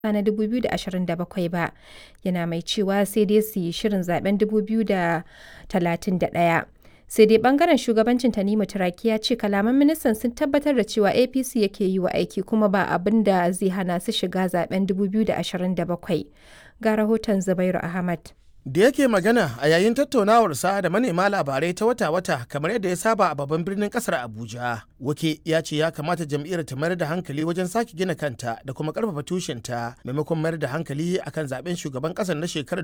na 2027 ba, yana mai cewa sai dai su yi shirin zaben 2031. Sai dai bangaren shugabancin Tanimu Turaki ya ce kalaman ministan sun tabbatar da cewa APC yake yi wa aiki kuma ba abin da zai hana su shiga zaben 2027. Ga rahoton Zubairu Ahmad. da yake magana a yayin tattaunawarsa da manema labarai ta wata-wata kamar yadda ya saba a babban birnin kasar abuja wake ya ce ya kamata jam'iyyar ta mayar da hankali wajen sake gina kanta da kuma karfafa tushenta maimakon mayar da hankali akan zaben shugaban kasar na shekarar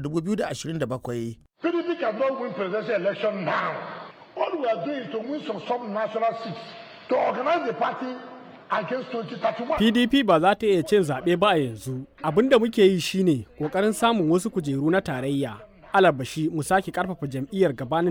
2027 PDP cannot win presidential election now. All we are doing is to win some sub-national seats to organize the party against 2031. PDP ba za ta iya cin zaɓe ba a yanzu. Abin da muke yi shine ƙoƙarin samun wasu kujeru na tarayya. Alabashi mu sake ƙarfafa jam'iyyar gabanin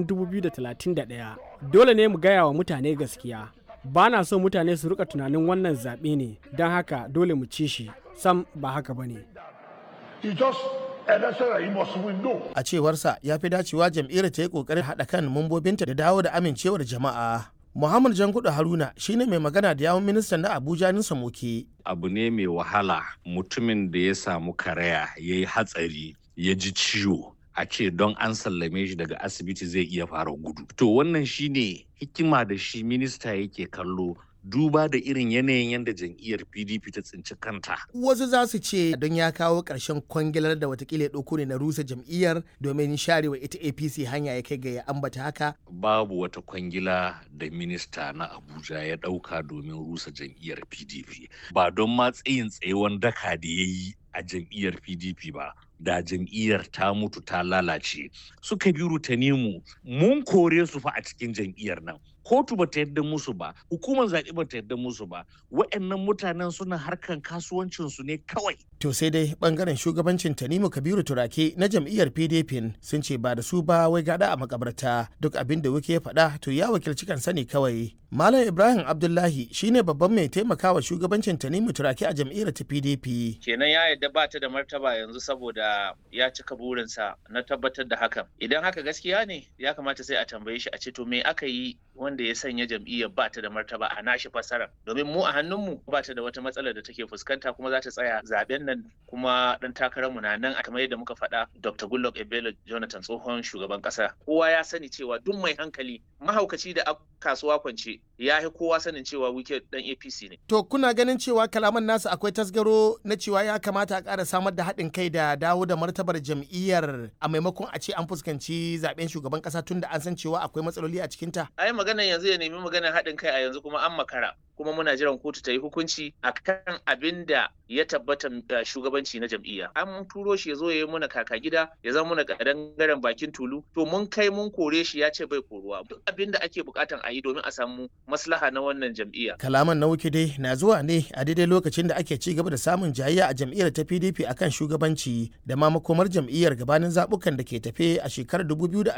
2031. Dole ne mu gaya wa mutane gaskiya. Ba na so mutane su rika tunanin wannan zaɓe ne, don haka dole mu ci shi. Sam ba haka ba ne. It's just election that you must win. No. a cewarsa ya fi dacewa jam'iyyar ta yi kokarin haɗa kan mambobinta da dawo da amincewar jama'a muhammad jankudu haruna shine mai magana da yawun ministan na abuja nisa moke abu ne mai wahala mutumin da ya samu karaya ya yi hatsari ya ji ciwo a ce don an sallame shi daga asibiti zai iya fara gudu to wannan shine hikima da shi minista yake kallo duba da irin yanayin yadda jam'iyyar pdp ta tsinci kanta wasu za su ce don ya kawo ƙarshen kwangilar da watakila ya ɗauko ne na rusa jam'iyyar domin sharewa ita apc hanya ya kai ga ya ambata haka babu wata kwangila da minista na abuja ya ɗauka domin rusa jam'iyyar pdp ba don ma tsayin tsayewan daka da ya yi a jam'iyyar pdp ba da jam'iyyar ta mutu ta lalace suka biru ta nemu mun kore su fa a cikin jam'iyyar nan kotu ba ta yadda musu ba hukumar zaɓe ba ta yadda musu ba wa'annan mutanen suna harkan kasuwancinsu ne kawai to sai dai bangaren shugabancin tanimu kabiru turake na jam'iyyar pdp sun ce ba da su ba wai gada a makabarta duk abin da wuke ya faɗa to ya wakilci kansa ne kawai malam ibrahim abdullahi shine babban mai taimakawa shugabancin tanimu turake a jam'iyyar ta pdp kenan ya yadda ba ta da martaba yanzu saboda ya cika burinsa na tabbatar da hakan idan haka gaskiya ne ya kamata sai a tambaye shi a ce to me aka yi wanda ya sanya jam'iyyar ba ta da martaba a nashi fasara domin mu a hannunmu ba ta da wata matsalar da take fuskanta kuma za ta tsaya zaben nan kuma dan takararmu na nan kamar yadda muka faɗa Dr. Goodluck Ebele Jonathan tsohon shugaban ƙasa kowa ya sani cewa duk mai hankali mahaukaci da kasuwa kwance ya yi kowa sanin cewa wike dan APC ne to kuna ganin cewa kalaman nasu akwai tasgaro na cewa ya kamata a ƙara samar da haɗin kai da dawo da martabar jam'iyyar a maimakon a ce an fuskanci zaben shugaban ƙasa tun da an san cewa akwai matsaloli a cikinta ai maganar yanzu ya nemi maganar haɗin kai a yanzu kuma an makara kuma muna jiran kotu ta yi hukunci akan abin da ya tabbata shugabanci na jam'iyya an turo shi ya zo ya yi muna kaka gida ya zama muna kadangaren bakin tulu to mun kai mun kore shi ya ce bai koruwa duk abin da ake bukatan a yi domin a samu maslaha na wannan jam'iyya kalaman na wuke dai na zuwa ne a daidai lokacin da ake ci gaba da samun jayayya a jam'iyyar ta pdp akan shugabanci da ma makomar jam'iyyar gabanin zabukan da ke tafe a shekarar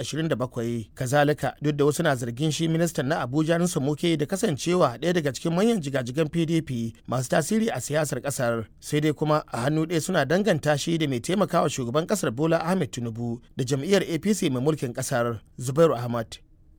2027 kazalika duk da wasu na zargin shi ministan na abuja nusa moke da kasancewa ɗaya daga cikin manyan jigajigan pdp masu tasiri a siyasar kasar sai dai kuma a hannu ɗaya suna danganta shi da mai taimakawa shugaban kasar bola ahmed tinubu da jam'iyyar apc mai mulkin kasar zubairu ahmad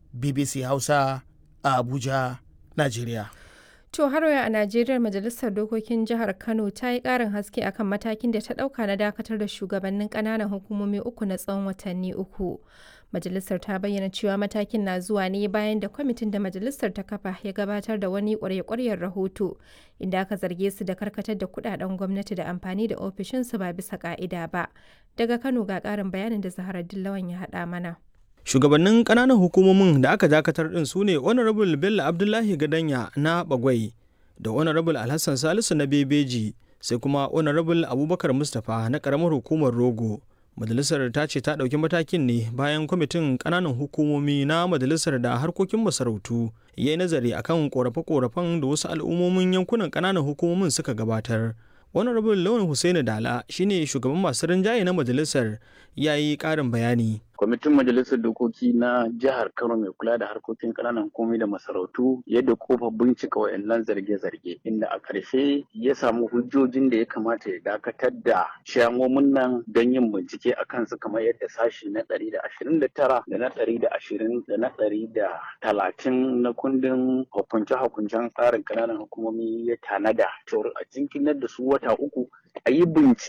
bbc hausa a abuja najeriya To har a Najeriya Majalisar Dokokin Jihar Kano ta yi ƙarin haske akan matakin da ta ɗauka na dakatar da shugabannin ƙananan hukumomi uku na tsawon watanni uku. Majalisar ta bayyana cewa matakin na zuwa ne bayan da kwamitin da majalisar ta kafa ya gabatar da wani ƙwarya-ƙwaryar rahoto inda aka zarge su da karkatar da kuɗaɗen gwamnati da amfani da ofishinsu ba bisa ƙa'ida ba. Daga Kano ga ƙarin bayanin da Zahara Dillawan ya haɗa mana. shugabannin ƙananan hukumomin da aka dakatar din su ne honorable bello abdullahi gadanya na bagwai da honorable alhassan salisu na bebeji sai kuma honorable abubakar mustapha na ƙaramar hukumar rogo majalisar ta ce ta ɗauki matakin ne bayan kwamitin ƙananan hukumomi na majalisar da harkokin masarautu ya yi nazari akan ƙorafe-ƙorafen da wasu al'ummomin yankunan ƙananan hukumomin suka gabatar honorable lawan hussaini dala shine shugaban masu rinjaye na majalisar ya yi ƙarin bayani kwamitin majalisar dokoki na jihar kano mai kula da harkokin ƙananan hukumomi da masarautu yadda kofa bincika wayannan zarge-zarge inda a ƙarshe ya samu hujjojin da ya kamata ya dakatar da shamomin nan don yin bincike a kansu kamar yadda sashi na ɗari da ashirin da tara da na ɗari da ashirin da na ɗari da talatin na kundin hukunce-hukuncen tsarin ƙananan hukumomi ya tanada cewar a jinkinar da su wata uku a yi bincike